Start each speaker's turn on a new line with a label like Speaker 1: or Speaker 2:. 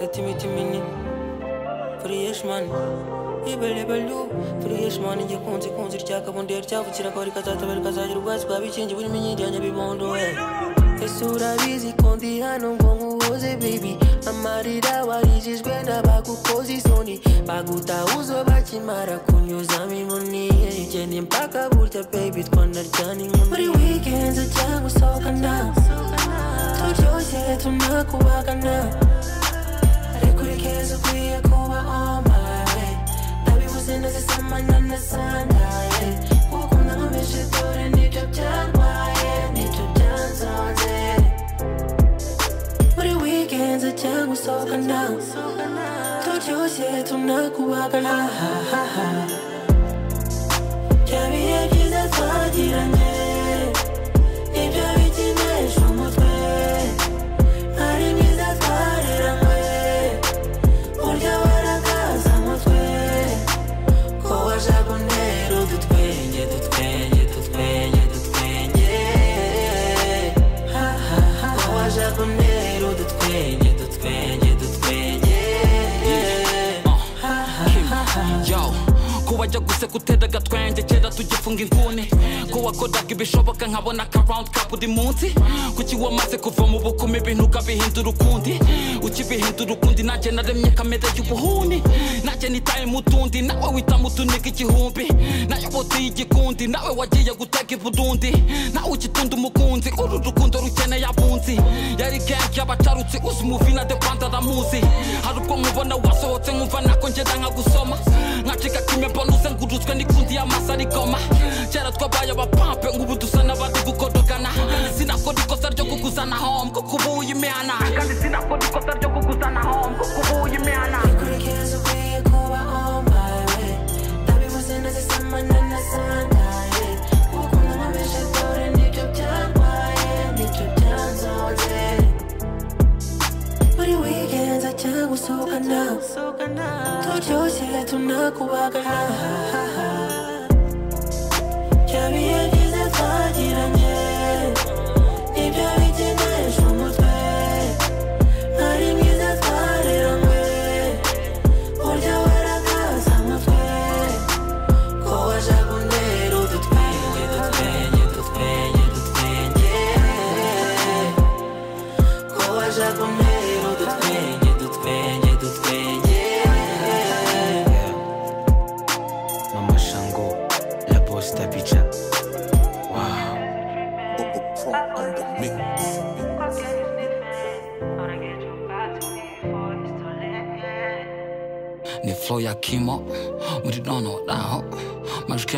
Speaker 1: Let me to me Fresh man Ibelebelu Fresh man Igikunzi kunzi ryakabundiye ryavukira ko rikazatabera rikazagira ubwatsi bwa bikingi burimo inkingi ya nyabibondo we ese urabizi ko ndi hano ngo nkuhoze baby amarira warijijwe n'abagukoze isoni bagutahuzo bakimara kunyuzamo inkoni genda impaka burya baby twanaryana inkumi muri weekends cyangwa usohokana turyoshye tunakubagana ariko urikeza ukwiye kuba omaye ndabibuze nazisamana na sandaye gukunda nkomeje dore nibyo byarwaye nibyo byanzonze muri weekends cyangwa usohokana turyoshye tunakubagana bya bihe byiza twagiranye nibyo bikinisha umutwe ari myiza twareranywe burya warakaza umutwe ko washaka untera udutwenge dutwenge dutwenge dutwenge ko washaka untera udutwenge dutwenge dutwenge
Speaker 2: yo ko wajya guseka utera agatwenge kera tugifunga inguni ko wakoraga ibishoboka nkabona akarawundi ka buri munsi kuki wamaze kuva mu bukumi ibintu ukabihindura ukundi ukibihindura ukundi nanjye naremye kamere y'ubuhuni nanjye nitaye mu tundi nawe wita mu tuniga igihumbi nayoboteye igikundi nawe wagiye gutega ibudundi nawe ukitunda umukunzi uru rukundo rukeneye abunzi yari gengi y'abacarutse uzi umuvina de rwanda aramuzi hari ubwo nkubona wasohotse nkumva nako ngenda nkagusoma nkacika kimwe mbona uzenguruzwe n'ikundi y'amasa rigoma kera twabaye abapampe nk'ubu dusa n'abari gukodogana sinakora ikosa ryo kuguzana home kuko ubu uyimihana kandi sinakora ikosa ryo kuguzana home kuko ubu uyimihana
Speaker 1: kurikeza ukwiye kuba on my way ndabivuze nazisamana na sandaye gukunda nkomeje dore nibyo byarwaye nibyo byanzonze Buri weekends ajya gusohokana Turyoshye tunakubagana Bya bihe byiza twagiranye Nibyo bikinisha umutwe Ari myiza twareranywe Burya warakaza umutwe Ko washaka untera udutwenge dutwenge dutwenge dutwenge koła żaboneru do tkwienie, do tkwienie, do tkwienie
Speaker 3: Mama Shango, la posta picha. Wow.
Speaker 2: ni flow ya kimo muri nono naho majwi